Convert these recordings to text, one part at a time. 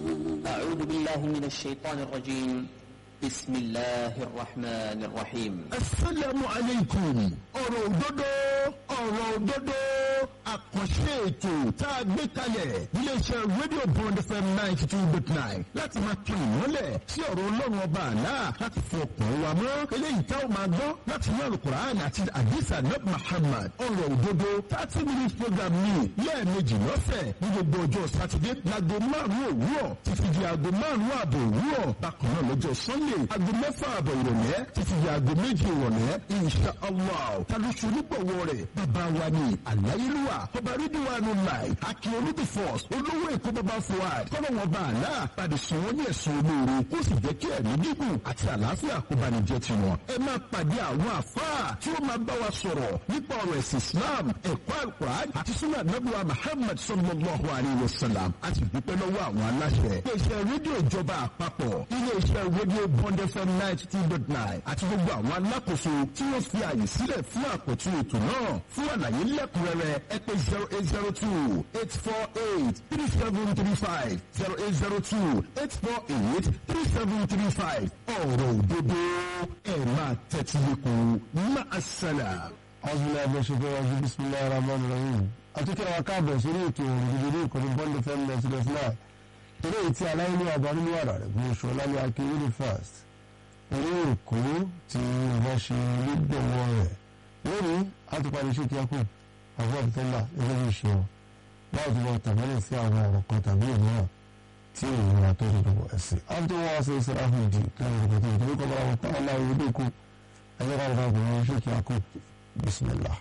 أعوذ بالله من الشيطان الرجيم بسم الله الرحمن الرحيم asalaamu aleykum ọ̀rọ̀ òdodo ọ̀rọ̀ òdodo àkànṣe ètò tá a gbé kalẹ̀ iléeṣẹ́ rédíò bond fm ninety two dot nine láti máa tún ìmọ́lẹ̀ sí ọ̀rọ̀ ọlọ́run ọba àlá láti fọ ọkàn wa mọ́ eléyìí tá a máa gbọ́ láti ní alukur'an àti adisa nab muhammad ọ̀rọ̀ òdodo thirty minutes program ní lẹ́ẹ̀mejì lọ́sẹ̀ ní gbogbo ọjọ́ sátidé láago márùn-ún òwúrọ̀ títí di aago márùn-ún ààbò òwúrọ̀ bákan náà lọ́jọ́ sunday aago mẹ́fà ààbọ̀ ìrọ̀lẹ́ títí di aago méjì ìrọ̀lẹ́ insha allah tàlùsù onígbọ̀wọ́ rẹ̀ bàbá wa ni àláyélúwà ọba rídíwánu láì akin olùdí force olówó èkó bàbá fuad kọ́lọ́wọ́n bá àlá pàdé sùn wọ́n ní ẹ̀sùn olóore kó sì jẹ́ kí ẹ̀mí gígùn àti àlàáfíà kó bá ní jẹ́ tiwọn. ẹ máa pàdé àwọn àfáà tí ó máa bá wa sọ̀rọ̀ nípa ọ̀rọ̀ ẹ̀sìn islam ẹ̀kọ́ alukur'an àti sunnah nabuwa muhammad sallallahu alayhi wa sallam a sì dúpẹ́ lọ́wọ́ àwọn aláṣẹ. iléeṣẹ́ rédíò ìjọba àpapọ̀ iléeṣẹ́ rédíò bond fm ninety two dot nine àti gbogbo àwọn alákòóso tí wọ́n fi àyè sílẹ̀ fún àpótí ètò náà fún àlàyé lẹ́kùnrẹ́rẹ́ ẹ pè zero eight zero two eight four eight three seven three five zero eight zero two eight four eight three seven three five ọ̀rọ̀ òdodo ẹ̀ máa tẹ́tí lẹ́kùn máa ṣẹlẹ̀. أعوذ بالله من الشيطان الرجيم بسم الله الرحمن الرحيم أتذكر وكابة سوريت ورجلين كنت بند فم سلسلة إليه تي على إني أبان الورا من شولا لي أكيد فاست إليه كو تي باشي لد وورا lónìí a ti parí iṣẹ́ kí a kù àwọn ìtọ́lá gẹ́gẹ́ bí ìṣe wọn láti wọ tàbílẹ̀ sí àwọn ọ̀rọ̀ kan tàbí ìmíràn tí ìrora tó ti dọ̀bọ̀ ẹ̀sìn. a ti wọ́n ṣe ìṣẹ́ra fún ìdí lẹ́yìn ìrọ̀kọ̀ tó ìdí kọ́ bá wọn pàálà ìwé kù ẹ̀yẹ́ ká lọ́dọ̀ ọkùnrin iṣẹ́ kí a kù بسم الله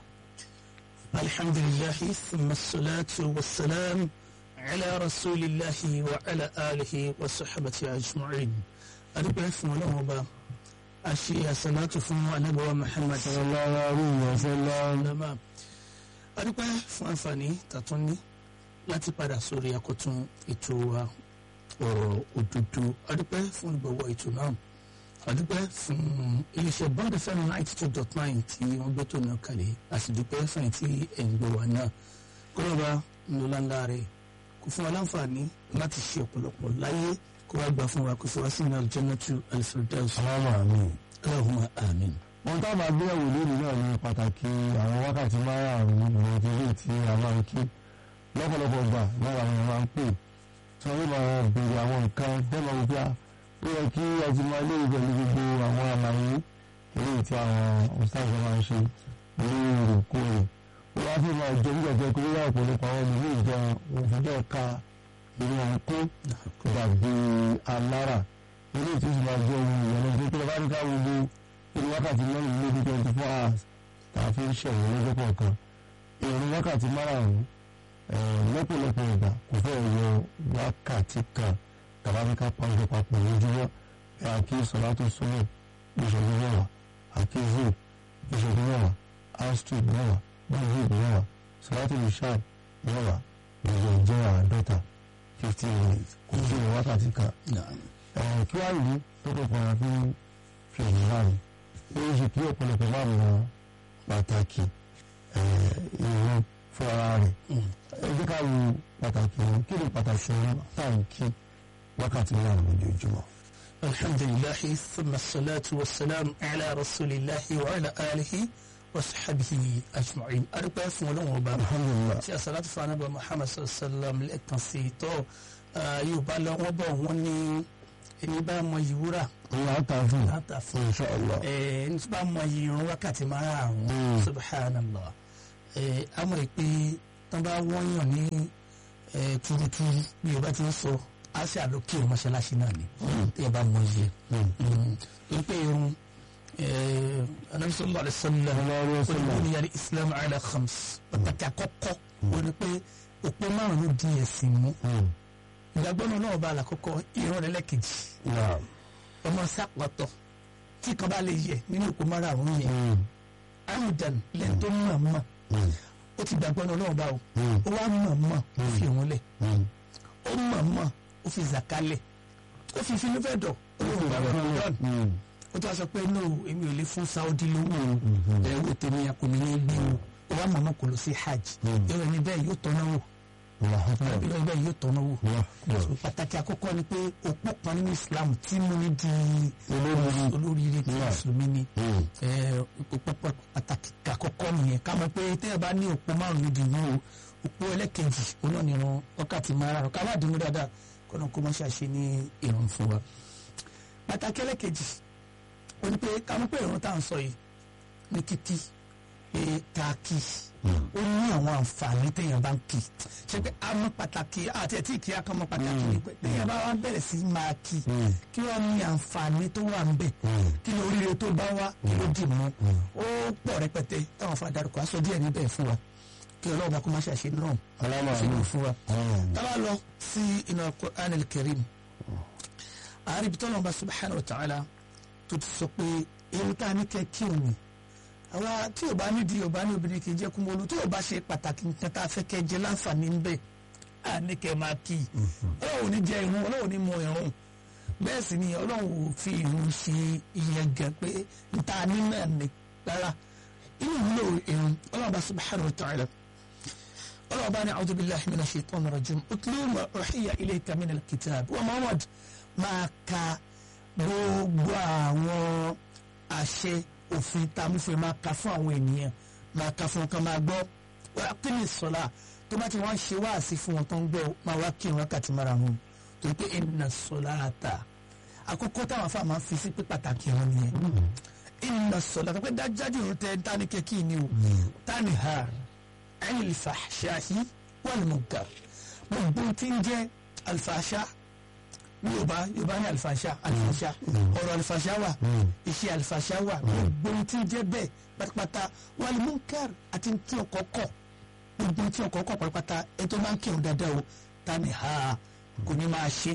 الحمد لله ثم الصلاة والسلام على رسول الله وعلى آله وصحبه أجمعين أربع فمولاه با أشياء صلاة فمو نبوة محمد صلى الله عليه وسلم لما أربع فمفاني تطني láti padà sórí akọ̀tún ètò wa ọ̀rọ̀ òdodo adúpẹ́ fún ìgbọ̀wọ́ ètò náà adúpẹ́ fún iléeṣẹ́ bond fm ninety two dot nine tí wọ́n gbé tó náà kalẹ̀ àsìdúpẹ́ fún tí ẹ̀ ń gbọ́ wa náà kọ́lọ́ba ńlọ́láńlá rẹ̀ kò fún wa láǹfààní láti ṣe ọ̀pọ̀lọpọ̀ láyé kó wá gbà fún wa kó fún wa sí ní aljannatu alfirdaus salamu amin. allahumma amin. wọn tá a máa gbé ẹ̀wò lónìí náà ní pàtàkì àwọn wákàtí márùn-ún ìrìn ilé tí a máa ń kí lọ́pọ̀lọpọ̀ gbà lára àwọn máa ń pè tí wọ́n máa béèrè àwọn nǹkan tẹ́lọ̀ wípé ó yẹ kí ẹjìmọ̀ ilé pẹ̀lú gbogbo àwọn àlàyé eléyìí tí àwọn ọ̀sáàsì máa ń ṣe ní ìròkóòrè ó wá fi máa jẹ nígbà jẹ́ pé ó yá ọ̀pọ̀lọpọ̀ àwọn ìlú ìjọ òfin bẹ́ẹ̀ ka ìlú ọ̀hún kó dàbí alára eléyìí tí ó sì máa jẹ́ ohun ìyẹn tó tó bá ní ká wo ìlú wákàtí mẹ́rin lójú twenty four hours tá a fi ń ṣẹ̀wọ̀n lọ́jọ́ kọ̀ọ̀kan ìrìn wákàtí márùn-ún lọ́pọ̀lọpọ̀ ìgbà kò fẹ́ yọ wákàtí kan tàbáríkà pàṣẹ papọ̀ lójúmọ́ ẹ àkí sọlá tó súnmọ́ ìṣẹ́jú mẹ́wàá àkí zoo ìṣẹ́jú mẹ́wàá astrid mẹ́wàá báyìí mẹ́wàá sọlá tó lè ṣáà mẹ́wàá ìjọ ìjọ àádọ́ta fifty minutes kò sí ìwọ wákàtí kan. kí wàá yìí tó kọ̀ fara fún fìlì láàrin ó ń ṣe kí ọ̀pọ̀lọpọ̀ máa mọ pàtàkì ìwọ̀n fún ara rẹ̀ ẹ jẹ́ ká wo pàtàkì ìwọ̀n kí ni pàtàkì ìwọ̀n táǹkì wákàtí márùn lójoojúmọ́. الحمد لله ثم الصلاة والسلام على رسول الله وعلى آله وصحبه أجمعين أربع فولون وبا alhamdulilah tí asalatu fún anabi muhammad sallam lẹ́ẹ̀kan sí i tọ́ yorùbá lọ wọ́n bọ̀ wọ́n ní ẹni bá mọ ìwúrà ìyá àtà fún láta fún insha allah ẹni tí bá mọ ìrun wákàtí márùn-ún subhanallah àmọ́ ìpè tán bá wọ́nyàn ní turuturu bí yorùbá ti ń sọ á sì àlókè mọ́ṣáláṣí náà ni tí ẹ bá mọ iye torí pé irun anabi sallallahu alaihi wasallam Sallallahu alaihi wasallam. olùkọ́ni yàrá islam ala khams pàtàkì àkọ́kọ́ ó ní pé òpó márùn-ún di ẹ̀sìn mú ìgbàgbọ́ náà náà bá àlàkọ́kọ́ ìran rẹ̀ lẹ́kejì naam ọmọ sápàtọ̀ tí kan bá lè yẹ nínú òpó márùn-ún yẹn amdan lẹ́yìn tó mọ̀ mọ̀ ó ti gbàgbọ́ náà náà bá o ó wá mọ̀ mọ̀ ó fi òun lẹ̀ ó mọ̀ mọ̀ ó fi zàkálẹ̀ ó fi finú fẹ́ dọ̀ ó lóun gbàgbọ́ náà ó tó wá sọ pé no èmi ò lè fún Saudi lówó o ẹ̀rọ tèmi àkùnrin ní gbé o ó wá mọ̀ mọ̀ kò lọ sí hajj ìrọ̀ ní bẹ́ẹ̀ yóò tọ́ná wò ìlọ ibẹ̀ yóò tọ́nà wò pàtàkì àkọ́kọ́ ni pé òpó kan nínú Islam tí mo ní di olóríire tí mùsùlùmí ni òpó pàtàkì àkọ́kọ́ nìyẹn ká mọ̀ pé téèyàn bá ní òpó márùn níbi ìlú o òpó ẹlẹ́kejì oná ni ìran wákàtí márùn ká má dínú dáadáa kọ́nà kó má ṣàṣe ní ìrun fún wa pàtàkì ẹlẹ́kejì ó ní pé ká mọ̀ pé ìran tá à ń sọ yìí ní kíkí pé ká kí ó ní àwọn àǹfààní téèyàn bá ń kí ṣe pé a mọ̀ pàtàkì àti ẹtí kí a kàn mọ̀ pàtàkì ni pé téèyàn bá wá bẹ̀rẹ̀ sí máa kí kí wọ́n ní àǹfààní tó wà ń bẹ̀ kí ni oríire tó bá wá kí ló dì mọ́ ó pọ̀ rẹpẹtẹ táwọn fa darúkọ aṣọ díẹ̀ níbẹ̀ fún wa kí ọlọ́run bá kó má ṣàṣe náà sínú fún wa. tábà lọ sí inú Al-Qur'an al-Karim àárín tọ́lọ́ bá subhanahu wa ta'ala tó ti sọ pé ewu tá a ní kẹ́ kí òun àwa tí ò bá nídìí ò bá ní obìnrin kì í jẹ́ kúmọ́lù tí ò bá ṣe pàtàkì nǹkan tá a fẹ́ kẹ́ jẹ láǹfààní ń bẹ̀ á ní kẹ́ máa kí i ọlọ́run ò ní jẹ irun ọlọ́run ò ní mọ irun bẹ́ẹ̀ sì ni ọlọ́run ò fi irun ṣe ìyẹn gan pé níta ní náà ni rárá inú ìwúlò irun ọlọ́run bá subhanahu wa ta'ala ọlọ́run bá ní a'udhu billahi minash shaitanir rajim utlu ma uhiya ilayka minal kitab wa Muhammad máa ka gbogbo àwọn àṣẹ òfin tá a mú fún ẹ máa ka fún àwọn ènìyàn máa ka fún ọkàn máa gbọ́ wá kí ni sọlá tó bá ti wá ń ṣe wáàsí fún wọn tó ń gbọ́ máa wá kí wákàtí mara wọn torí pé inna salata àkókò táwọn afá máa ń fi sí pé pàtàkì wọn nìyẹn inna salata pé dájájú ìrún tẹ dání kẹkí ni o tani ha anil fahshahi wal munkar gbogbo tí ń jẹ́ alfàṣà yorùbá yorùbá ní alifasha alifasha ọ̀rọ̀ alifasha wà iṣẹ́ alifasha wà gbogbo tí ń jẹ́ bẹ́ẹ̀ pátápátá wal munkar àti tí ọkọ̀ kọ̀ gbogbo tí ọkọ̀ kọ̀ pátápátá ẹni tó máa ń kírun dáadáa o tani ha kò ní máa ṣe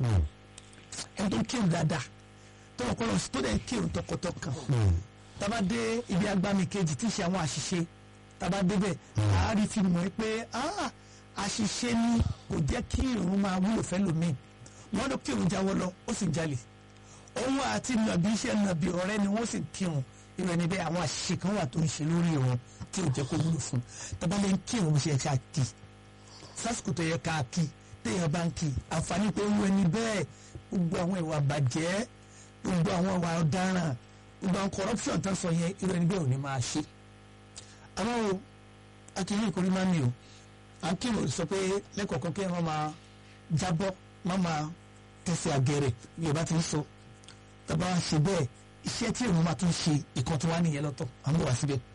ẹni tó ń kírun dáadáa tó ọkọ̀ lọ sí tó dẹ̀ ń kírun tọkàntọkàn tába dé ibi agbami kejì tí ń ṣe àwọn àṣìṣe tába débẹ̀ àárí fi mọ̀ pé àṣìṣe ni kò jẹ́ kí irun máa wúlò fẹ́ lómi wọ́n ló kírun jáwọ́ lọ ó sì jalè òun àti nàbí iṣẹ́ nàbí ọ̀rẹ́ ni wọ́n sì kírun irú ẹni bẹ́ẹ̀ àwọn àṣìṣe kan wà tó ń ṣe lórí òun tí ò jẹ́ kó wúlò fún tabalẹ̀ ń kírun bó ṣe yẹ ká kí sásìkò tó yẹ ká kí téèyàn bá ń kí àǹfààní pé ń wẹni bẹ́ẹ̀ gbogbo àwọn ìwà bàjẹ́ gbogbo àwọn ìwà ọ̀daràn gbogbo àwọn corruption tó ń sọ yẹn irú ẹni bẹ́ẹ̀ ò ní máa ṣe. àmọ́ o akínyìn ìkórè máa ń mi o à ń kírun sọ pé lẹ́kọ̀ọ̀kan kí wọ́n máa jábọ́ má máa tẹ̀sí àgẹ̀rẹ̀ yorùbá ti ń sọ tàbá wa ṣe bẹ́ẹ̀ iṣẹ́ tí èèyàn máa tún ṣe ìkan tó wá nìyẹn lọ́tọ̀ à ń bọ̀ wá síbẹ̀.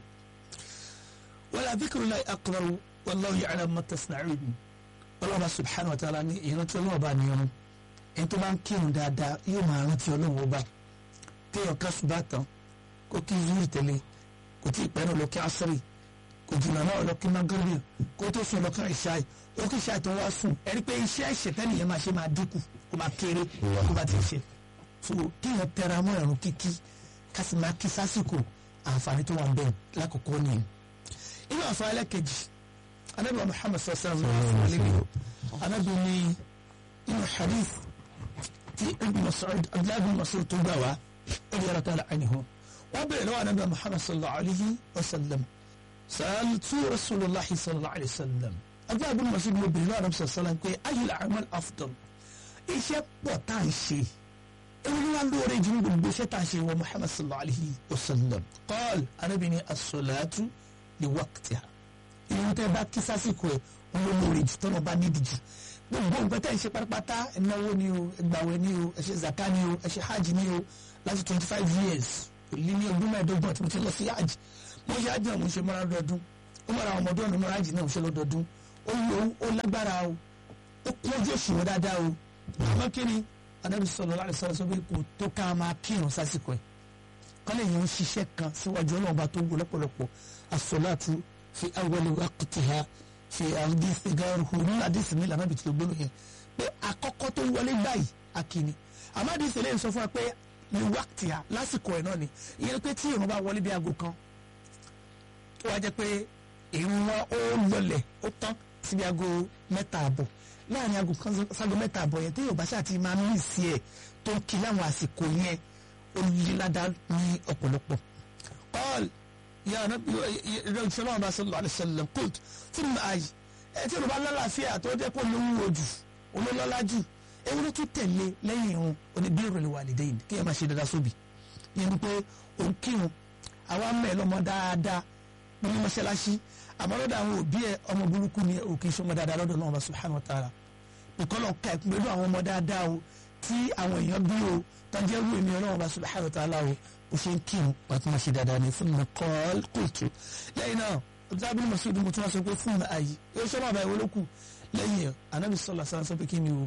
wala dhikrullahi akbar wallahu ya'lamu ma tasna'un ọlọ́ba subhanahu wa ta'ala ní ìrántí ọlọ́ọ̀bá ní irun ẹni tó bá ń kírun dáadáa yóò máa rántí ọlọ́run ọba kéèyàn ká ṣùgbọ́n tán kó kí zuri tẹ̀lé kò tí ì pẹ́ náà lọ kí asiri kò jìnnà náà lọ kí magrebi kó tó sùn lọ kí ìṣáì ó kí ìṣáì tó wá sùn ẹni pé iṣẹ́ ìṣẹ̀tẹ́ nìyẹn máa ṣe máa dínkù kó máa kéré kó bá ti ṣe so kéèyàn tẹra mọ́ ẹ̀rùn kíkí ká sì máa kí sásìkò àǹfààní tó wà ń bẹ̀ lákòókò nìyẹn. inú àǹfààní ẹlẹ́kejì anábìyà Muhammad sallallahu alaihi wa sallam anábì ní inú hadith tí ibn Mas'ud abdullahi ibn Mas'ud tó gbà wá radiyallahu ta'ala anhu wọ́n bẹ̀rẹ̀ lọ́wọ́ anábìyà Muhammad sallallahu alaihi wa sallam sa'altu rasulullahi sallallahu alaihi wa sallam abdullahi ibn Mas'ud mo bẹ̀rẹ̀ lọ́wọ́ anábìyà sallallahu alaihi wa sallam pé ayyul a'mal afdal iṣẹ́ pọ̀ tá à ń ṣe ewu ni wàá lóore jù ní gbogbo iṣẹ́ tá à ń ṣe wọ Muhammad sallallahu alayhi wa sallam qal arábìnrin as-salatu li waqtiha ìwọ̀n tẹ́ bá kí sásìkò ẹ̀ ń lọ lóore jù tọ́nà bá nídìí jù gbogbo nǹkan tẹ́ ń ṣe pátápátá ẹ̀náwó ni o ẹgbàwẹ̀ ni o ẹ ṣe zaka ni o ẹ ṣe hajj ni o láti twenty five years èlé ní ọdún mẹ́ẹ̀ẹ́dọ́gbọ̀n tí mo ti lọ sí hajj mo ṣe hajj náà mo ṣe mọ́ra lọ́dún ó mọ́ra àwọn ọmọdé ọ̀nà mọ́ra hajj náà mo ṣe lọ́dọọdún ó yọ ó lágbára o ó kún ojú òṣùwọ̀n dáadáa o àmọ́ kí ni anabi sallallahu alaihi wasallam pé kò tó ká máa kírun sásìkò ẹ̀ kọ́lẹ̀ yẹn ń ṣiṣẹ́ kan síwájú ọlọ́run bá tó ń gbọ́ lọ́pọ̀lọpọ̀ as-salatu fi awwali waqtiha fi àdìsí gáàrúhù ní àdìsí ní ìlànà ìbìtì ògbónú yẹn pé àkọ́kọ́ tó wọlé báyìí akíní àmọ́ àdìsí lè sọ fún wa pé ní waqtiha lásìkò ẹ̀ náà ni ìyẹn pé tí ìrun bá wọlé bí aago kan tó wá jẹ́ pé ìrun wọn ó lọlẹ̀ ó tán síbi aago mẹ́ta àbọ̀ láàrin aago kan ságo mẹ́ta àbọ̀ yẹn téèyàn bá ṣáà ti máa mí sí ẹ̀ tó ń kí láwọn àsìkò yẹn ó lé ládàá ní ọ̀pọ̀lọpọ̀. قال يا نبي رسول الله صلى الله عليه وسلم قلت ثم أي ẹ tí olùbá lálàáfíà tó jẹ́ kó lówó ojú olólọ́lá jù ewu ló tún tẹ̀lé lẹ́yìn irun oníbí ìrọ̀lẹ́ wà lédè yìí kí ẹ máa ṣe dáadáa sóbì yẹn ni pé òun kírun àwa mẹ́ lọ́mọ dáadáa nínú mọ́ṣáláṣí àmọ́ lọ́dọ̀ àwọn òbí ẹ ọmọ burúkú ni òkè ìṣọmọ dáadáa lọ́dọ̀ náà ọba subhanahu wa ta'ala ìkọlọ̀ ka ẹ̀kún pẹ̀lú àwọn ọmọ dáadáa o tí àwọn èèyàn bí o tọ́jú ẹrú èmi ọlọ́run ọba subhanahu wa ta'ala o ó ṣe ń kírun wà tí wọ́n ṣe dáadáa ní fún mi kọ́ kóòtù lẹ́yìn náà ọ̀dọ́bí ni mọ̀síwìdì mo tún wá sọ pé fún mi ààyè yóò ṣọ́ bàbá ìwé lókù lẹ́yìn anabi sọ̀lá sáà sọ pé kí ni o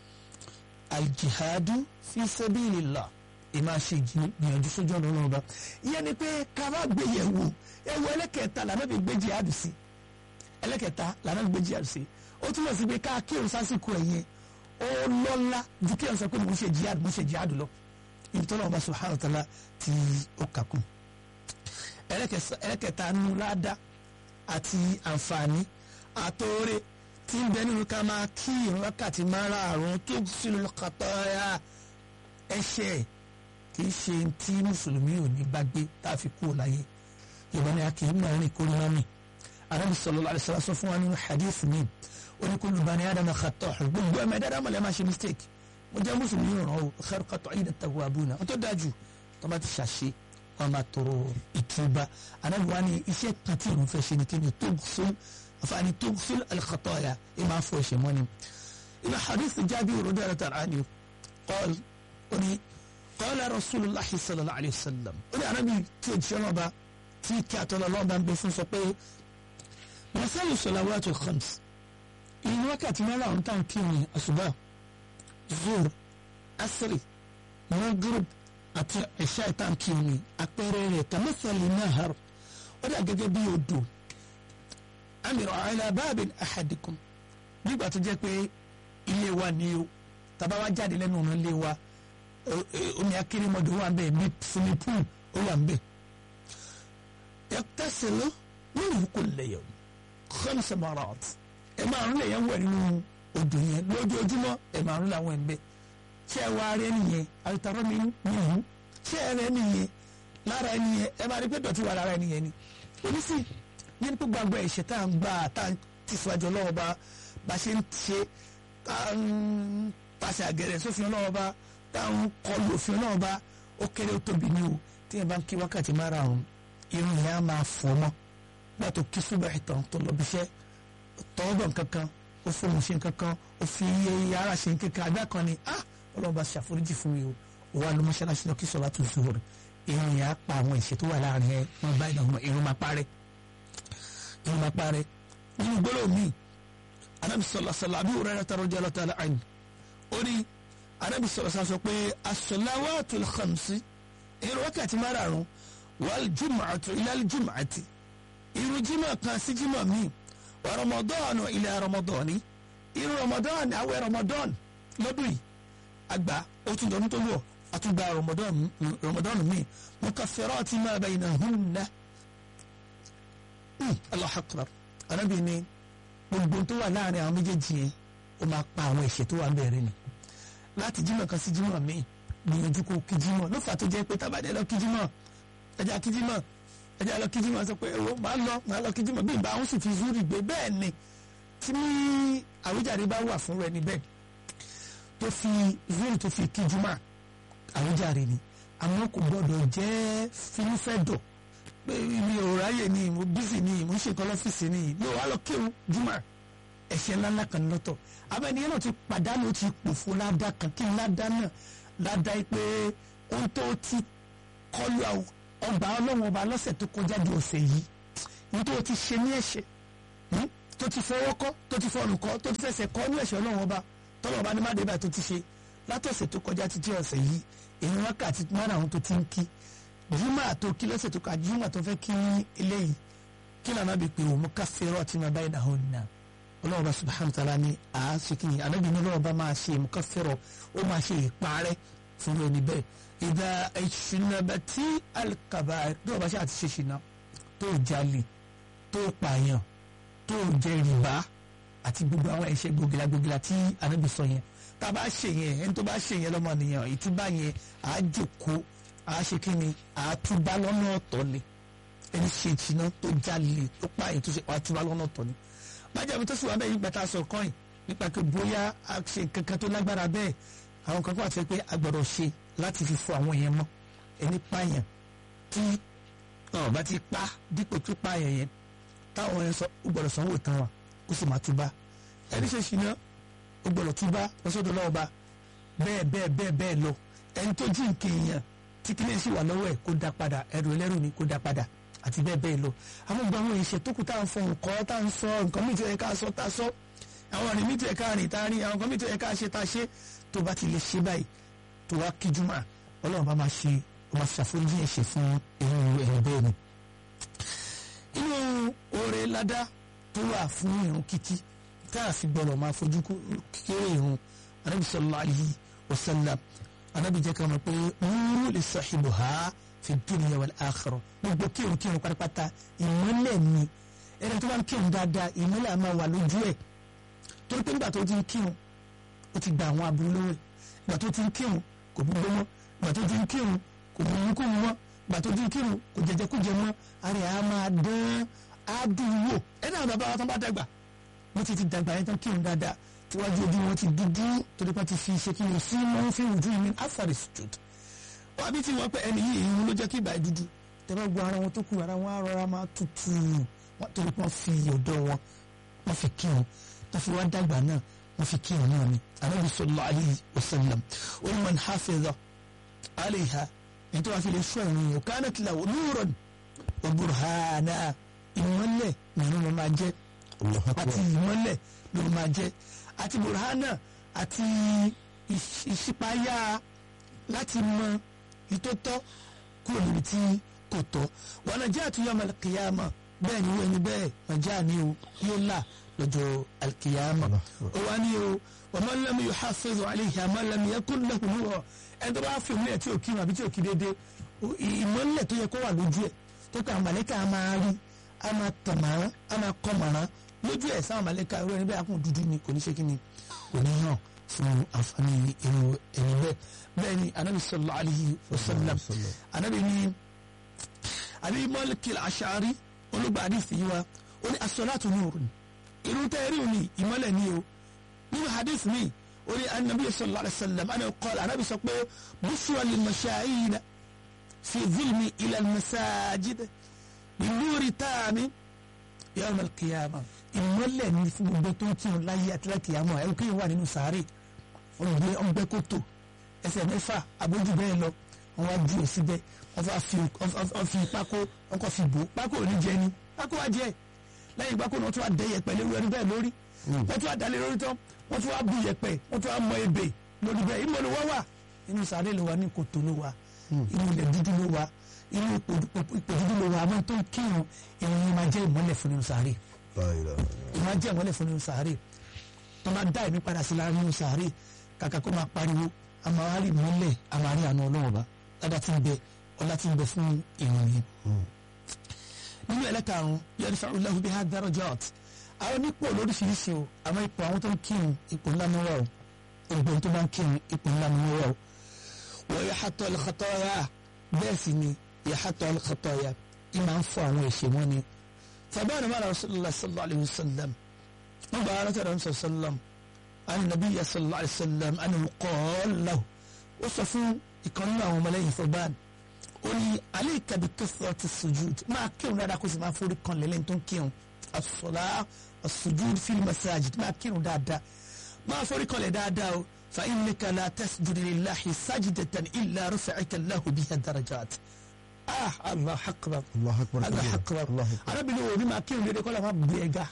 aljihadu fi sabilillah ìmọ̀ ṣe ìgbìyànjú sójú ọ̀nà ọlọ́run ọba ìyẹn ni pé ká má gbé yẹ̀ wò ewu ẹlẹ́kẹ̀ẹ́ta lànà bí gbé jihadu sí ẹlẹ́kẹ̀ẹ́ta lànà bí gbé jihadu sí ó túmọ̀ sí pé ká kírun sásìkò ẹ̀yẹn ó lọ́lá ju kí ẹ̀ sọ pé mo ń ṣe jihad mo ń ṣe jihad lọ ibi tó lọ́wọ́ bá subhanahu wa ta'ala tí ó kàkún ẹlẹ́kẹ̀ẹ́ta nu ládá àti àǹfààní àtòrè tí ń bẹ nínú ká máa kí ìrun wákàtí márààrún tó sílùú kàtọ́yà ẹ̀ṣẹ̀ kì í ṣe tí mùsùlùmí ò ní bá gbé tá a fi kú láyé yorùbá ni a kì í mọ orin kórìíra mi arábì sallallahu alaihi wasallam sọ fún wa nínú hadith mi ó ní kullu bani adama khata' gbogbo ẹ̀mẹ́ dáadáa mọ̀lẹ́ máa ṣe mistake mo jẹ́ mùsùlùmí ràn ó khairu qat'ina tawwabuna ó tó dájú tó bá ti ṣàṣe wọn máa tọrọ ìtúbà anábì wa ni iṣẹ́ kan tí òun fẹ́ ṣe ni kíni tughsil àfààní tughsil al-khataya ẹ máa fọ ẹ̀ṣẹ̀ mọ́ni inú hadith Jabir radiyallahu anhu qala ó ní qala rasulullahi sallallahu alayhi wa sallam ó ní anábì tí o jẹ́ ọlọ́ba tí kí àtọ́lọ́ ọlọ́ba ń bẹ fún sọ pé masalu salawatul khams ìyẹn wákàtí mẹ́rin àwọn táwọn kí ni àṣùbà zuhr asiri maghrib àti ẹ̀ṣá ìtàn kí ni àpẹẹrẹ rẹ̀ tamathali nahar ó dà gẹ́gẹ́ bí odò amira ala babin ahadikum nígbà tó jẹ́ pé ilé wa ni o tàbá wa jáde lẹ́nu ọ̀nà ilé wa omi akérèmọdò wà ń bẹ̀ bí swimming pool ó wà ń bẹ̀ yaqtasilu minhu kulla yawm khamsa marat ẹ máa ń lè yẹn wẹ̀ nínú odò yẹn lójoojúmọ́ ẹ máa ń làwọn ẹ̀ ń bẹ̀ ṣé ẹ wá rẹ nìyẹn àtàrọ́ mi nìyẹn ṣé ẹ rẹ nìyẹn lára ẹ nìyẹn ẹ máa rí pé dọ̀tí wà lára ẹ nìyẹn ni oníṣì yẹn pé gbàgbọ́ ẹ̀ṣẹ̀ tá à ń gbà tá à ń tẹ̀síwájú ọlọ́wọ́ bá bá ṣe ń ṣe tá à ń pàṣẹ àgẹ̀rẹ̀ sófin ọlọ́wọ́ bá tá à ń kọlu òfin ọlọ́wọ́ bá ó kéré ó tóbi ní o tí yẹn bá ń kí wákàtí márùn-ún irun yẹn á máa fọ́ mọ́ gbà tó kí súbà ìtàn tó lọ bíṣẹ́ tọ́wọ́bọ̀ nkankan ó fóun ṣe nkankan ó fi iye ara ṣe nkankan àgbà kan ni ah ọlọ́run bá ṣàforíjì fún mi o ó wà ló mọ́ṣáláṣí lọ kí sọlá tó zuhur irun yẹn á pa àwọn ìṣe tó wà láàrin ẹ wọn bá ìdààmú irun máa parẹ́ irun máa parẹ́ nínú gbọ́dọ̀ mi anabi sọlá sọlá àbí òrẹ́ rẹ̀ tàrọ́ jẹ́ ọlọ́tà àlàáyìn ó ní anabi sọlá sọlá sọ pé as-salawatul khamsi irun wákàtí márààrún wal jumu'atu ilal jumu'ati irun jímọ̀ kan sí jímọ̀ míì wa ramadan ila ramadan irun ramadan àwẹ̀ ramadan lọ́dún yìí àgbà ó tún dọ̀nù tó wọ̀ àtúgbà ramadan ramadan mi mukaffirati ma baynahunna Allahu akbar anábì ni gbogbo tó wà láàrin àwọn méjèèjì yẹn ó máa pa àwọn ẹ̀ṣẹ̀ tó wà bẹ̀rẹ̀ ni láti jímọ̀ kan sí jímọ̀ mi gbìyànjú kó kí jímọ̀ ló fà tó jẹ́ pé tábàdé lọ kí jímọ̀ ẹja kí jímọ̀ ẹja lọ kí jímọ̀ sọ pé ẹ̀rọ máa lọ máa lọ kí jímọ̀ bí ìbá àwọn sì fi zúrì gbé bẹ́ẹ̀ ni tí àwíjàre bá wà fún rẹ níbẹ̀ tó fi zúrì tó fi kí jímọ̀ àwíjàre ni àmọ́ kò gbọ́dọ̀ jẹ́ finúfẹ́dọ̀ pé mi ò ráyè ni mo bísí ni mo ń ṣe nǹkan lọ́fíìsì ni mi ò wá lọ kírun jímọ̀ ẹ̀ṣẹ̀ ńláńlá kan lọ́tọ̀ abẹ́niyẹn náà ti pàdánù ti pòfo ládàá kan kí ládàá náà ládàá pé ohun tó ti kọlu ọgbà ọlọ́run ọba lọ́sẹ̀ tó kọjá di ọ̀sẹ̀ yìí ohun tó ti ṣe ní ẹ̀ṣẹ̀ tó ti fọwọ́ kọ́ tó ti fọrùn kọ́ tó ti fẹsẹ̀ kọ́ ní ẹ̀ṣẹ̀ ọlọ́run ọba tọ́lọ̀ ọba ní má dé báyìí tó ti ṣe látọ̀sẹ̀ tó kọjá títí ọ̀sẹ̀ yìí èyí wákàtí márùn-ún tó ti ń kí jùmọ̀ tó kí lọ́sẹ̀ tó kọjá jùmọ̀ tó fẹ́ kí eléyìí kí lànà bí pé òun ká fẹ́rọ̀ àti máa báyìí náà nà ọlọ́run ọba subhanahu wa ta'ala ni àásìkí ni ànábì ní ọlọ́run ọba máa ṣe mú ká fẹ́rọ̀ ó máa ṣe ìparẹ́ fún ẹni bẹ́ẹ̀ ìdá ìṣúnàbà tí alikaba tó o bá ṣe àti ṣe ṣìnà tó o jalè tó o pààyàn tó o jẹ rìbá àti gbogbo àwọn ẹ̀ṣẹ̀ gbogila gbogila tí ànábì sọ yẹn tá a bá ṣe yẹn ẹni tó bá ṣe yẹn lọ́mọ nìyẹn ìtúbà yẹn à á jòkó à á ṣe kíni à á túbà lọ́nà ọ̀tọ̀ ni ẹni ṣe ìṣìnà tó jalè tó pààyàn tó ṣe à á túbà lọ́nà ọ̀tọ̀ ni májàmú tó sì wà bẹ́ẹ̀ yìí gbàtà sọ kọ́ìn nípa pé bóyá a ṣe nǹkan kan tó lágbára bẹ́ẹ̀ àwọn kan kó àti pé a gbọ́dọ̀ ṣe láti fi fọ àwọn yẹn mọ́ ẹni pààyàn tí ọ̀ bá ti pa dípò tó pààyàn yẹn táwọn yẹn sọ ó gbọ́dọ̀ sanwó tán wa kó sì máa túbá ẹni ṣe ṣìnà ó gbọ́dọ̀ túbá lọ́sọ̀dọ̀ lọ́wọ́ bá bẹ́ẹ̀ bẹ́ẹ̀ bẹ́ẹ̀ bẹ́ẹ̀ lọ ẹni tó jí nǹkan èèyàn tí kíní sì wà lọ́wọ́ ẹ̀ kó dá padà ẹrù ẹlẹ́rù ni kó dá padà àti bẹ́ẹ̀ bẹ́ẹ̀ lọ àwọn gbogbo àwọn ìṣe tó kù tá à ń fọ nǹkan tá à ń sọ nǹkan mìíràn tó yẹ ká sọ tá a sọ àwọn ọ̀rìn mìíràn tó yẹ ká rìn tá a rìn àwọn nǹkan mìíràn tó yẹ ká ṣe tá a ṣe tó bá ti lè ṣe báyìí tó wá kí jùmọ̀ ọlọ́run bá máa ṣe ó máa ṣàforíjì ẹ̀ṣẹ̀ fún irú ẹ̀rọ bẹ́ẹ̀ ni. inú oore ládá tó wà fún irun kíkí tá a fi gbọ́dọ̀ máa fojú kéré irun anábì sallallahu alaihi wasallam anábì jẹ́ ká mọ̀ pé nuru li sahibuha fi dunya wal akhirah gbogbo kírun kírun pátápátá ìmọ́lẹ̀ ni ẹni tó bá ń kírun dáadáa ìmọ́lẹ̀ á máa wà lójú ẹ̀ torí pé nígbà tó ti ń kírun ó ti gba àwọn aburú lọ́wọ́ ẹ̀ ìgbà tó ti ń kírun kò gbogbo mọ́ ìgbà tó ti ń kírun kò mú kó mú mọ́ ìgbà tó ti ń kírun kò jẹjẹ kó jẹ mọ́ ara ẹ̀ á máa dán á dùn wò ẹ̀ náà bàbá wa tán bá dàgbà wọ́n ti ti dàgbà yẹn tán kírun dáadáa tíwájú ojú wọn ti dúdú torí pé ti fi ṣe kí ni sí wọn fi ojú mi afari sujud wọn àbí tí wọn pẹ ẹni yìí ìhun ló jẹ́ kí ìgbà yẹn dúdú tẹ́lẹ̀ gbọ́ ara wọn tó kù ara wọn á rọra máa tutù wọn torí pé wọ́n fi ọ̀dọ́ wọn wọ́n fi kírun tó fi wá dàgbà náà wọ́n fi kírun náà ni anabi sallallahu alayhi wa sallam ó ní man hafiza alayha ẹni tó wá fi lè sọ ìrìn yìí kanat lahu nuran wa burhana ìmọ́lẹ̀ nínú wọn máa jẹ́ àti ìmọ́lẹ̀ ló máa jẹ́ àti burhana àti ìṣípayá láti mọ ìtótọ́ kúrò níbi tí kò tọ́ wọn náà jẹ́ àtúnyọ̀ al-qiyamah bẹ́ẹ̀ ni wọ́n ẹni bẹ́ẹ̀ nàjà ni o yóò là lọ́jọ́ al-qiyamah ó wá ní o wa man lam yuhafiz alayha man lam yakun lahu nur ẹni tó bá fi òmìnira tí ò kí àbí tí ò kí déédéé ìmọ̀lẹ̀ tó yẹ kó wà lójú ẹ̀ tó kọ́ àmàlẹ́kà á máa rí á máa tàn màrán á máa kọ́ màrán lójú ẹ̀ sáwọn àmàlẹ́kà irú ẹni bẹ́ẹ̀ akún dúdú ni kò ní ṣe kí ni kò ní hàn fún àǹfààní irú ẹni bẹ́ẹ̀ bẹ́ẹ̀ ni anabi sallallahu alayhi wa sallam anabi ni àbí mọ́lìkìl àṣàrí olùgbà àdìsí yìí wa ó ní as-salatu nurun irú tẹ́ẹ̀rí òní ìmọ́lẹ̀ ni o nínú hadith mi ó ní anabi sallallahu alayhi wa sallam anabi qala anabi sọ pé bushra lil mashayina fi zulmi ila al-masajid bi nuri tami yawm al-qiyamah ìmọ́lẹ̀ ni fún gbogbo tó ń kírun láyé àti láti àmọ́ ẹ̀rù kéèyàn wà nínú sàárè ọ̀gbẹ́ ọ̀gbẹ́ kòtò ẹsẹ̀ mẹ́fà àbójú bẹ́ẹ̀ lọ wọ́n wá ju èsì bẹ́ẹ̀ wọ́n fà fi wọ́n fi pákó wọ́n kọ́ fi bò ó pákó ò ní jẹ ni pákó wá jẹ lẹ́yìn pákó náà wọ́n tún wá dẹ yẹ̀pẹ̀ lórí ẹni bẹ́ẹ̀ lórí wọ́n tún wá dalẹ̀ lórí tán wọ́n tún wá bu yẹ̀pẹ̀ wọ́n tún wá mọ ebè lórí bẹ́ẹ̀ ìmọ̀ ló wá wà inú sàárè ló wà ní kòtò ló wà inú ilẹ̀ dúdú ló wà inú ipò dúdú ló wà àmọ́ tó ń kírun ìrìn máa jẹ́ ìmọ́lẹ̀ fún nínú sàárè ìmọ̀ jẹ́ ìmọ́lẹ̀ fún nínú sàárè tó máa dá ẹ̀mí padà sí láàrin nínú sàárè kàkà kó máa pariwo àmàwárí mọ́lẹ̀ àmàrí àna ọlọ́run ọba ládàá tí ń bẹ ọlá tí ń bẹ fún ìròyìn. nínú ẹlẹ́karùn-ún yẹn fẹ́ ọlọ́run bí hádàrọ̀ jọ́t àwọn onípò lóríṣiríṣi o àmọ́ ipò àwọn tó ń kírun ipò ńlá ni wọ́n o ìgbọ̀n tó bá ń kírun ipò ńlá ni wọ́n o. wọ́n yà hàtọ̀ al-khataya bẹ́ẹ̀ sì ni yà hàtọ̀ al-khataya ìmọ̀ ń fọ àwọn ẹ̀ṣẹ̀ wọn ni. fàbáyé mọ́ra rasulillah sallallahu alayhi wa sallam wọ́n gba ara tẹ̀lé rasulillah sallam عن النبي صلى الله عليه وسلم أنه قال له وصفوا يقولون ملايين فبان قولي عليك بكثرة السجود ما كيون لا كوز ما فوري كون لين تون كيون الصلاة السجود في المساجد ما كيون دا دا ما فوري كون دا دا فإنك لا تسجد لله سجدة إلا رفعك الله بها درجات آه الله أكبر الله أكبر الله أكبر الله أكبر أنا بنقول ما كيون لين كل ما بيجا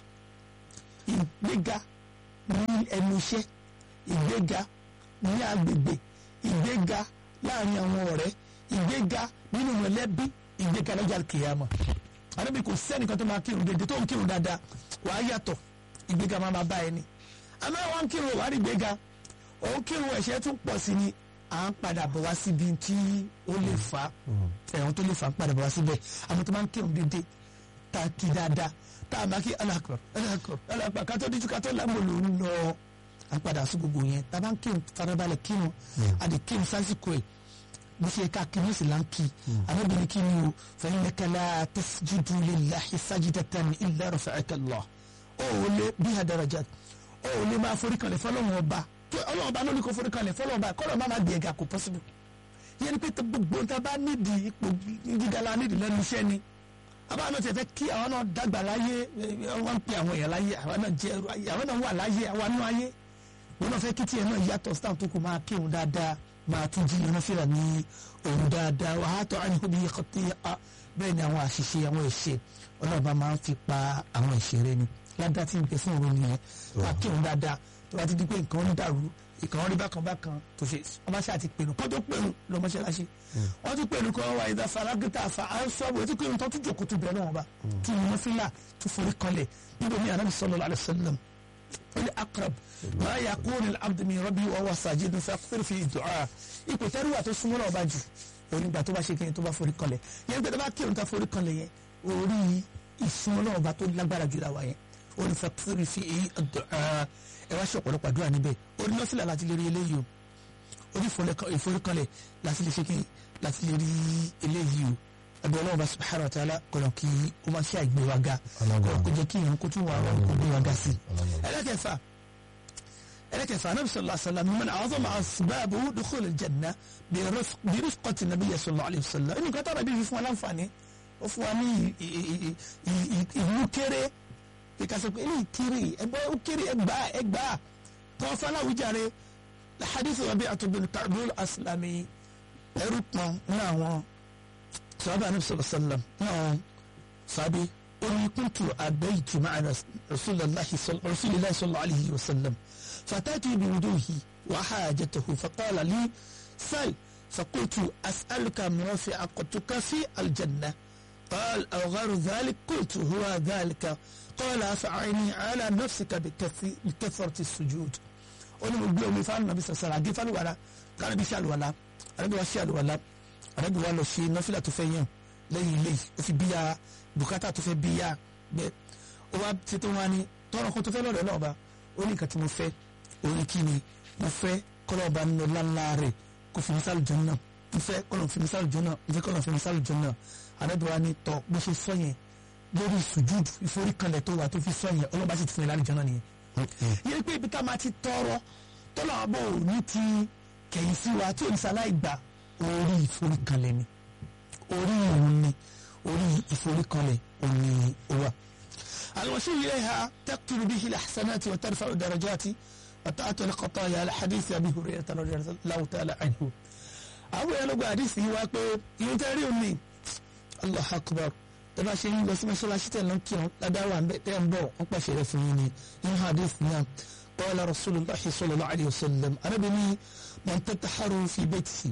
بيجا ní ẹnu iṣẹ́ ìgbéga ní agbègbè ìgbéga láàrin àwọn ọ̀rẹ́ ìgbéga nínú mọ̀lẹ́bí ìgbéga lọ́jà kìyàmọ̀ àdébí kò sẹ́nìkan tó máa kírun dédé tó ń kírun dáadáa wàá yàtọ̀ ìgbéga máa máa bá ẹni àmọ́ àwọn kírun wàá rí ìgbéga òun kírun ẹ̀ṣẹ̀ tún pọ̀ sí ni à ń padà bọ̀ wá síbi tí ó lè fà ẹ̀wọ̀n tó lè fà ń padà bọ̀ wá síbẹ̀ àmọ́ tó máa ń kírun dédé tá a kí dáadáa tá a máa kí alákọ̀ọ́ alákọ̀ọ́ alákọ̀ọ́ kátó díjú kátó lámò ló ń lọ à ń padà sí gbogbo yẹn tá a bá ń kírun farabalẹ̀ kírun a lè kírun sásìkò ẹ̀ bó ṣe ká kírun sì là ń kí arábìnrin kí ni o fa innaka la tasjudu lillahi sajdatan illa rafa'aka Allah ó ò lè bí àdàràjà ó ò lè máa forí kanlẹ̀ fọlọ́wọ́n ọba tó ọlọ́wọ́n ọba ló ní kó forí kanlẹ̀ fọlọ́wọ́n ọba kọ́lọ́ má má gbé ẹ̀gà kò possible yẹn ni pé tó gbogbo ta bá nídìí ipò gíga la nídìí lẹ́nu iṣẹ́ ni àbá náà ti fẹ́ kí àwọn náà dàgbà láyé wọ́n ń pe àwọn èèyàn láyé àwọn náà jẹ́ ẹrú ayé àwọn náà wà láyé àwọn náà ayé wọn náà fẹ́ kí tiẹ̀ náà yàtọ̀ staff tó kù máa kírun dáadáa máa tún jí iná fìlà ní òun dáadáa wàá tọ́ àyìnkú bí yẹkọ̀ tí bẹ́ẹ̀ ni àwọn àṣìṣe àwọn ẹ̀ṣẹ̀ ọlọ́ọ̀bá máa ń fi pa àwọn ìṣeré ni ládàá tí n pè fún òun nìyẹn máa kírun dáadáa tó bá ti di pé nǹkan ń dàrú ìkàn rí bákan bákan tó ṣe ọba ṣáà ti pèrò kó tó pèrò lọ mọ́ṣáláṣí wọ́n tún pèrò kọ́ wa ìdá faragita fa ansọ́bù ètò pèrò tó tún jòkó tó bẹ̀rẹ̀ náà ọba tún yìí fílà tún forí kanlẹ̀ níbo mi anabi sallallahu alaihi wasallam wọ́n ní akrab máa yà kó ní abdumi rabi wa wa sajid fa fẹ́rẹ̀ fi du'a ipò tẹ́rù wà tó súnmọ́ náà ọba jù onígbà tó bá ṣe kéyìn tó bá forí kanlẹ̀ yẹn gbẹdẹ bá kírun ta forí kanlẹ̀ yẹn orí ìsúnmọ́ náà ọba tó lágbára jù láwa yẹn oní fa fẹ́rẹ̀ fi du'a ẹ wá ṣe ọ̀pọ̀lọpọ̀ àdúrà níbẹ̀ orí nọ́fìlà láti lè rí eléyìí o orí ìforíkanlẹ̀ láti lè ṣe kí láti lè rí eléyìí o ẹgbẹ́ ọlọ́run bá subhanahu wa ta'ala kọ̀nà kí ó máa ṣe àìgbéwága kọ̀nà kó jẹ́ kí ìyẹn kó tún wà wọ́n kó gbéwága sí. ẹlẹ́kẹ̀fà ẹlẹ́kẹ̀fà anabi sallallahu alayhi wa sallam man a'zama asbabu dukhul al-janna bi rifqati nabiyyi sallallahu alayhi wa sallam ẹnì kan tára bí fún wa láǹfààní ó fún wa ní ìlú kéré ìkàsọ̀ pé eléyìí kiri ẹgbẹ́ ó kiri ẹgbà ẹgbà tọ́wọ́ fọláwùjáre hadithu Rabi'ah bin Ka'b al-Aslami ẹrú pọn ní àwọn sọ́ọ́bà ní sọ̀rọ̀ sọ́lá náà sábẹ́ oní kuntu abaytu ma'a rasulillahi sallallahu alayhi wa sallam fatatu bi wuduhi wa hajatahu faqala li sal فقلت أسألك مرافقتك في الجنة قال أو غير ذلك قلت هو ذلك قال فأعني على نفسك بكثرة السجود oni mo gbé omi fáwọn nàbí sọsọrọ àgé fáwọn wàrà kára bí ṣàlùwàlà àrẹ́bí wa ṣàlùwàlà àrẹ́bí wa lọ ṣe nọ́fìlà tó fẹ́ yàn lẹ́yìn ilé ó fi bíyà bùkátà tó fẹ́ bíyà gbẹ ó wá ti tó wá ní tọrọ kan tó fẹ́ lọ́dọ̀ náà bá ó ní nǹkan tí mo fẹ́ orí kí ni mo fẹ́ kọ́lọ́ ọba nínú lánlá rẹ̀ kó fi mísàlù jọ náà mo fẹ́ kọ́lọ́ fi mísàlù jọ náà mo fẹ́ kọ́lọ́ fi mísàlù jọ náà àrẹ́bí wa ní tọ́ bó ṣe sọ yẹn lórí sùjúdù ìforíkanlẹ̀ tó wà tó fi sọ yẹn ọlọ́ba sì ti fún yẹn lálẹ́ jọ náà nìyẹn yẹn pé ibi tá a máa ti tọrọ tọ́lá àbọ̀ òní ti kẹ̀yìn sí wa tí oníṣàlá ìgbà orí ìforíkanlẹ̀ ni orí ìrun ni orí ìforíkanlẹ̀ òní wa. الوسيل إليها تقتل به الحسنات وترفع الدرجات وتأتي الخطايا على حديث أبي هريرة رضي الله تعالى عنه àwọn yẹn ló gba àdìsí yìí wá pé ìyẹn tẹ́ rí òní allah akbar tẹ́ bá ṣe ń lọ sí mọ́ṣáláṣí tẹ̀ lọ́n kírun ládàá wà tẹ́ ń bọ̀ wọ́n pàṣẹ rẹ̀ fún yín ni nínú àdìsí náà قال رسول الله صلى الله عليه وسلم أنا بني من تتحر في بيته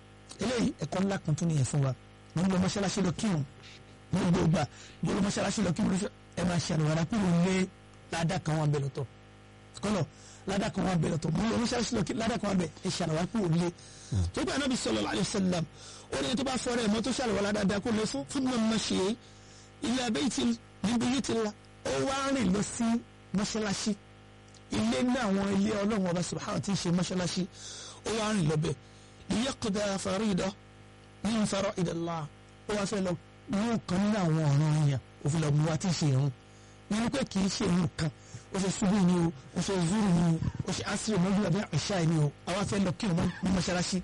إلي يكون لك من تنية فوا من لو مشلا شلو كيوم من لو با من لو مشلا شلو كيوم إما شان ولا كل لي لا دا كمان بلوتو كلو لا دا كمان بلوتو من لو مشلا شلو لا دا كمان بل إشان ولا كل لي تبع النبي صلى الله عليه وسلم ولي تبع فوري ما تشال ولا دا دا كل سو ثم مشي إلى بيت من بيوت الله أو واني لسي مشلا شي ilé ní àwọn ilé ọlọ́run ọba subhanahu tí ń ṣe mọ́ṣáláṣí ó wá rìn lọ́bẹ̀ liyaqda farida min fara'idillah ó wá fẹ́ lọ mú kan nínú àwọn ọ̀ràn èèyàn òfin lọ mú wa tí ń ṣe ìrun nínú pé kì í ṣe ìrun kan ó ṣe ṣubú ni o ó ṣe zuru ni o ó ṣe asiri mọ́jú àbí ìṣá ni o àwa fẹ́ lọ kírun ní mọ́ṣáláṣí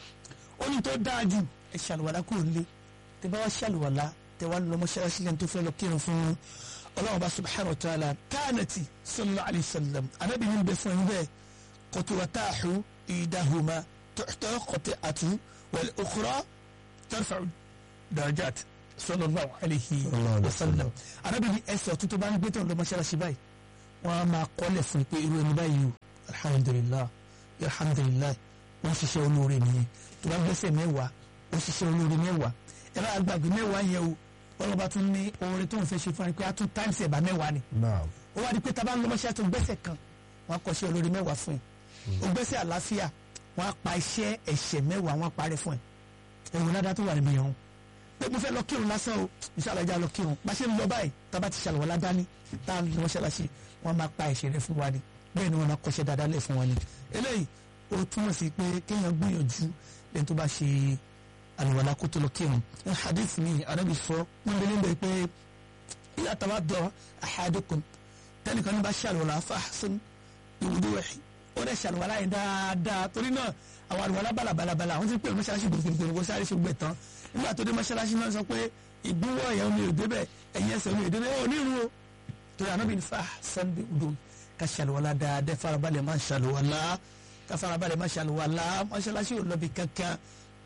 ó ní tó dáa jù ẹ ṣàlùwàlá kúrò nílé tẹ bá wá ṣàlùwàlá tẹ wá lọ mọ́ṣáláṣí lẹ́nu tó fẹ́ lọ kírun fún الله بقى سبحانه وتعالى كانت صلى الله عليه وسلم أنا بنين بفن به قطوتاح إيدهما تحت قطعة والأخرى ترفع درجات صلى الله عليه وسلم أنا بني أسوأ تتبعني بيتهم لما شاء شباي وما قول في بيرو نبايو الحمد لله الحمد لله وشيشة ونوري نيه تبعني بسي ميوا وشيشة ونوري ميوا إلا أقبع ميوا يو ọlọ́ba tún ní oore tó ń fẹ́ ṣe fún ẹ pé a tún times ẹ̀bà mẹ́wàá ni ó wá di pé tábà ń lọ mọ́ṣẹ́ tó gbẹ́sẹ̀ kan wọ́n á kọ́ ṣe olórí mẹ́wàá fún ẹ ó gbẹ́sẹ̀ àlàáfíà wọ́n á pa iṣẹ́ ẹ̀ṣẹ̀ mẹ́wàá wọ́n á parẹ́ fún ẹ ẹ̀wọ̀n ládàá tó wà níbi ẹ̀hún pé mo fẹ́ lọ kírun lásán o ìṣàlàjà lọ kírun bá ṣe ń lọ báyìí tábà ti ṣàlùwọ̀ ládání tá a lọ mọ́ṣáláṣí wọ́n máa pa ẹ̀ṣẹ̀ rẹ fún wa ni bẹ́ẹ̀ ni wọ́n máa kọ́ṣẹ́ dáadáa lẹ̀ fún wa ni eléyìí ó túmọ̀ sí pé kéèyàn gbìyànjú lẹ́ni tó bá ṣe àlùwàlá kó tó lọ kírun ní hadith mi arábì sọ níbi níbẹ̀ pé ilé àtàwọn dọ̀ ahadukum tẹnìkan ní bá ṣàlùwàlá fàásùn ìwúdó ẹ̀ ó dẹ̀ ṣàlùwàlá yẹn dáadáa torí náà àwọn àlùwàlá balabalabala àwọn tí ń pè ní mọ́ṣáláṣí gbogbogbò kó sáré ṣe gbẹ tán nígbà tó dé mọ́ṣáláṣí náà sọ pé ìgbúwọ̀ yẹn omi ò débẹ̀ ẹ̀yìn ẹsẹ̀ omi ò débẹ̀ ó ní irun o torí ànábì ní fàásùn ìwúdó ká ṣàlùwàlá dáadáa farabalẹ̀ máa ṣàlùwàlá ká farabalẹ̀ máa ṣàlùwàlá mọ́ṣáláṣí ò lọ bí kankan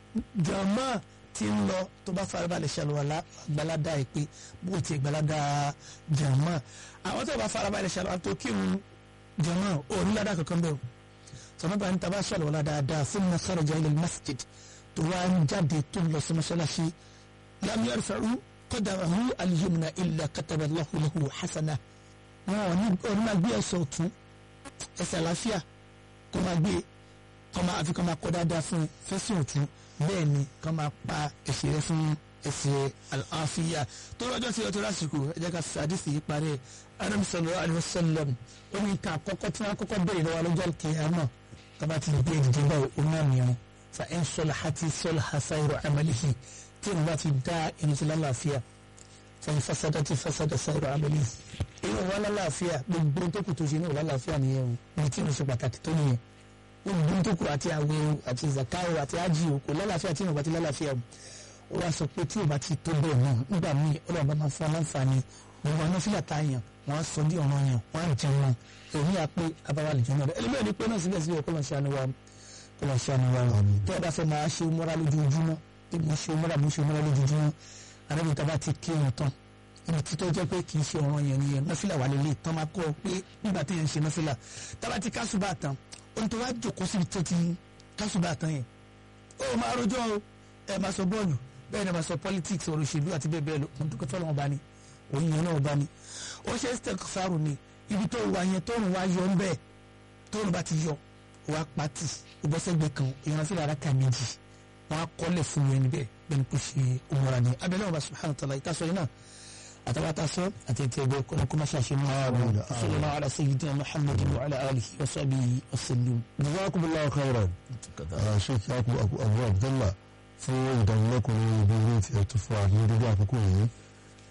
jọmọ tí ń lọ tó bá farabalẹ̀ ṣàlùwàlá gbalada ìpè bó ti gbalada jọmọ àwọn tó bá farabalẹ̀ ṣàlùwàlá tó kírun jọmọ ò ní ládàá kankan bẹ́ẹ̀ o sọmọba ní taba ṣàlùwàlá dáadáa fún mi kharaja ila masjid tó wá ń jáde tó ń lọ sí mọ́ṣáláṣí lam yarfa'u qadamahu al-yumna illa kataba Allahu lahu hasana wọn ò ní ò ní máa gbé ẹsẹ̀ ọ̀tún ẹsẹ̀ àlàáfíà kó máa gbé kọ́ máa àfi kọ́ máa kọ́ dáadáa fún fẹ́sìn ọ̀tún bẹ́ẹ̀ ni kọ́ máa pa ẹsẹ̀ rẹ fún ẹsẹ̀ àlàáfíà tó lọ́jọ́ sí ọtọ́ lásìkò ẹ jẹ́ ká sàdísì yìí parẹ́ Ànábì sallallahu alaihi wasallam ó ní ká àkọ́kọ́ tí wọ́n kọ́kọ́ bẹ̀rẹ̀ lọ́wọ́ lọ́jọ́ kìíyàmọ̀ kaba ti gbé ìdíje báyìí ó náà mìíràn fa ẹ̀ ń sọlá àti sọlá hasairu amalihi tí ìwọ́n bá ti dá ẹni tí lálàáfíà fa in fasadati fasada sairu amalihi irun wa lálàáfíà gbogbo tó kù tó ṣe náà lálàáfíà nìyẹn o ní tí ìrìn ṣe pàtàkì tó nìyẹn gbogbo tó kù àti àwẹ̀ o àti zakawo àti ájì o kò lálàáfíà tí ìrìn bá ti lálàáfíà o ó wá sọ pé tí ò bá ti tó bẹ́ẹ̀ náà nígbà míì ọlọ́run bá máa fún ọ láǹfààní gbogbo àwọn fílà tá a yàn wọ́n á sọ bí ọ̀ràn yàn wọ́n á jẹun wọn èmi à pé abáwá lè jẹun náà ẹlẹ́mìí ni pé náà síbẹ̀síbẹ̀ kó lọ́n ṣe àníwá kó lọ́n ṣe àníwá tó o bá fẹ́ máa ṣe mọ́ra lójoojúmọ́ bí mo ṣe mọ́ra mo ṣe mọ́ra lójoojúmọ́ arábìnrin tá a bá ti kí wọn tán ibi títọ́ jẹ́ pé kì í ṣe ọ̀ràn yẹn nìyẹn nọ́fìlà wà lélẹ̀ tán máa kọ́ ọ pé nígbà tí yẹn ń ṣe nọ́fìlà tá a bá ti kásùbà tán ohun tó wá jòkó síbi tó ti kásùbà tán yẹn ó máa rojọ́ o ẹ máa sọ bọ́ọ̀lù bẹ́ẹ̀ ni máa sọ politics ọ̀rọ̀ òṣèlú àti bẹ́ẹ̀ bẹ́ẹ̀ lọ mo dúpẹ́ fọlọ́wọ́n bá ní òun yẹn náà bá ní ó ṣe stek faru ni ibi tó wà yẹn tóorùn wá yọ ńbẹ tóorùn bá ti yọ wá pati ìbọ́sẹ̀gbẹ̀ kan èèyàn fi rárá kà méjì wọn á kọ́lẹ̀ fún yẹn níbẹ̀ bẹ́ẹ̀ ni kò ṣe òmùra ni abẹ́lẹ́ wọn bá subhanahu wa ta'ala ìtasọ yìí náà àtàwátàsọ àti ètò ẹgbẹ́ kọ́nà kó má ṣàṣe mọ́ àwọn sallallahu ala sayyidina muhammadin wa ala alihi wa sahbihi wa sallam. jazakumullahu khairan sheikh yakubu abu abdullah fún ìdánilẹ́kọ̀ọ́ lórí ibi ilé tí ẹ tún fún wa ní dédé àkókò yìí